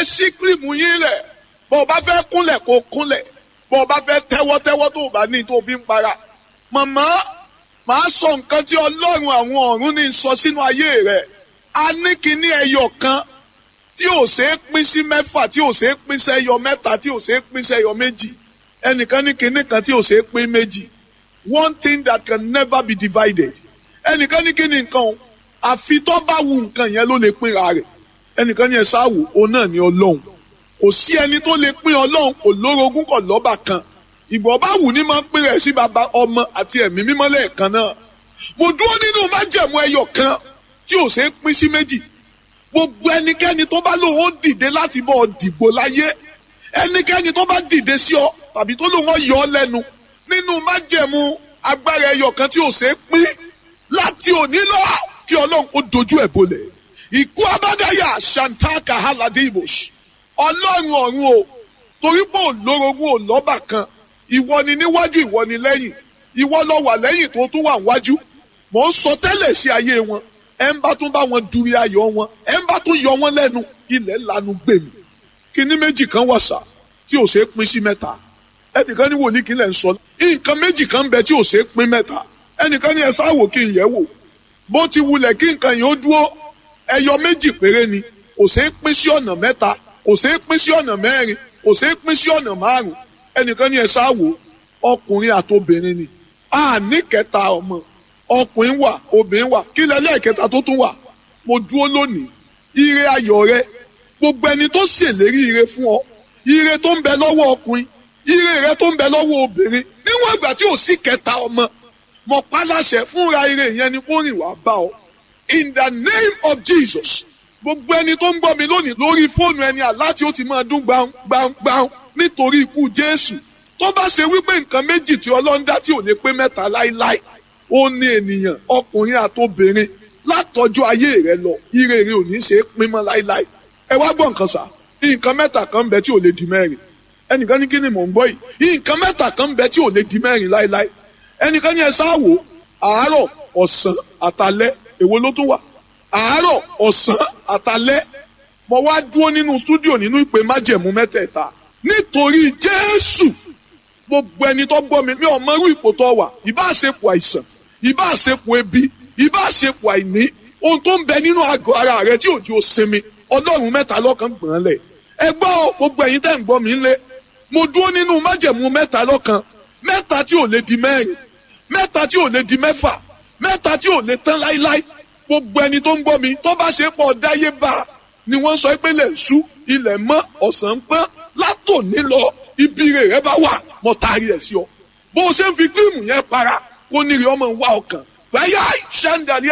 ẹ ṣí kírìmù yín lẹ̀ bọ́ ọ bá fẹ́ kúnlẹ̀ kó kúnlẹ̀ bọ́ ọ bá fẹ́ tẹ́wọ́tẹ́wọ́ tó o bá ní tó o fi ń para màmá màá sọ nǹkan tí ọlọ́run àwọn ọ̀run ní sọ sínú ayé rẹ̀ a ní kíní ẹyọ kan tí ò ṣe é pín sí mẹ́fà tí ò ṣe é pín sẹ́yọ mẹ́ta tí ò ṣe é pín sẹ́yọ méjì ẹnìkan ní kíní kan tí ò ṣe é pín méjì one thing that can never be divided ẹnìkan ní kíní nǹkan o àfi tó bá wu nǹkan yẹn ló lè pínra rẹ̀ ẹnìkan ní ẹ sáwò òun náà ní ọlọ́run kò sí ẹni tó lè pín ọlọ́run kò lórogún kò lọ́bà kan ìgbọ̀ bá wù ní máa ń pín rẹ̀ sí baba ọmọ àti ẹ̀mí mímọ́ lẹ́ẹ̀kan náà mo dúró nínú májẹ̀mú ẹyọ kan tí ò ṣeé pín sí méjì gbogbo ẹnikẹ́ni tó bá lóun ó dìde láti bọ́ ọ dìbò láyé ẹnikẹ́ni tó bá dìde sí ọ tàbí tó lóun ó yọ ọ lẹ́nu nínú májẹ̀mú agbára ẹyọ kan tí ò ṣeé pín láti òní lọ kí ọlọ́run kó dojú ẹ̀ bolẹ̀ ìkú abádáyà shantaka halade ibos ọlọ́run ọ̀run o torí pé òlórogún ò lọ́bà kan ìwọ ni níwájú ìwọ ni lẹ́yìn ìwọ lọ wà lẹ́yìn tó tún wà wájú mò ń sọ tẹ́lẹ̀ sí ayé wọn ẹ ń bá tún bá wọn duri ayọ̀ wọn ẹ ń bá tún yọ wọn lẹ́nu ilẹ̀ lanu gbèmí kíní méjì kan wà sá tí ò ṣeé pín sí mẹ́ta ẹnìkan ní wòlíì kí lẹ̀ ń sọ nǹkan méjì kan bẹ tí ò ṣeé pín mẹ́ta ẹnìkan ní ẹ sáwò kí n yẹ̀ wò bó ti wulẹ̀ kí nǹkan yìí ó dúró ẹyọ méjì péré ni kò ṣeé pín sí ọ̀nà mẹ́ta kò ṣeé pín sí ọ̀nà mẹ́rin kò ṣeé pín sí ọ̀nà márùn ẹnìkan ní ẹ sáwò ọkùnrin àtobìnrin ni a ní kẹta ọmọ ọkùnrin wà obìnrin wà kí lẹ́lẹ́ kẹta tó tún wà mo dúró lónìí ire ayọ̀ rẹ gbogbo ẹni tó ṣèlérí ire fún ọ ire tó ń bẹ lọ́wọ́ ọkùnrin ire rẹ tó ń bẹ lọ́wọ́ obìnrin níwọ̀n ìgbà tí ò sí kẹta ọmọ mo pa láṣẹ fúnra ire yẹn ni kó rìn wá bá ọ in the name of Jesus gbogbo ẹni tó ń gbọ́ mi lónìí lórí fóònù ẹni àlá tí ó ti máa dún gbàm gbàm gbàm nítorí ikú Jésù tó bá ṣe wípé nǹkan méjì tí Ọlọ́run dá tí ò lè pé mẹ́ta láíláí ó ní ènìyàn ọkùnrin àtobìnrin látọjú ayé rẹ lọ ire rẹ ò ní ṣe é pín mọ́ láíláí ẹ wá gbọ́ nǹkan sà nǹkan mẹ́ta kan ń bẹ tí ò lè di mẹ́rin ẹnìkan ní kí ni mò ń gbọ́ yìí nǹkan mẹ́ta kan ń bẹ tí ò lè di mẹ́rin láíláí ẹnìkan ní ẹ sáwò àárọ̀ ọ̀sán àtalẹ́ èwo ló tún wà àárọ̀ ọ̀sán àtalẹ́ mo wá dúró nínú stúdíò nínú ìpè májẹ̀mú mẹ́tẹ̀ẹ̀ta nítorí Jésù gbogbo ẹni tó gbọ́ mi mi ò mọ irú ipò tó wà ìbá àṣepọ̀ àìsàn ìbá àṣepọ̀ ebi ìbá àṣepọ̀ àìní ohun tó ń bẹ nínú àgọ́ ara rẹ tí òjò sinmi ọlọ́run mẹ́ta lọ́kàn gbọ̀n lẹ̀ ẹ gbọ́ gbogbo ẹ̀yin tẹ́ ń gbọ́ mi ńlẹ̀ mo dúró nínú májẹ̀mú mẹ́ta lọ́kàn mẹ́ta tí ò lè di mẹ́rin mẹ́ta tí ò lè di mẹ́fà mẹ́ta tí ò lè tán láíláí gbogbo ẹni tó ń gbọ́ mi tó bá ṣe pọ̀ dáyé bá ni wọ́n sọ pé ilẹ̀ ṣú ilẹ̀ mọ́ ọ̀sán pọ́n látòní lọ ibi rẹ̀ rẹ bá wà mọ́ taari ẹ̀ sí ọ bó o ṣe ń fi kírìmù yẹn para kó níri ọmọ wa ọkàn báyà ṣẹ́ńdà ní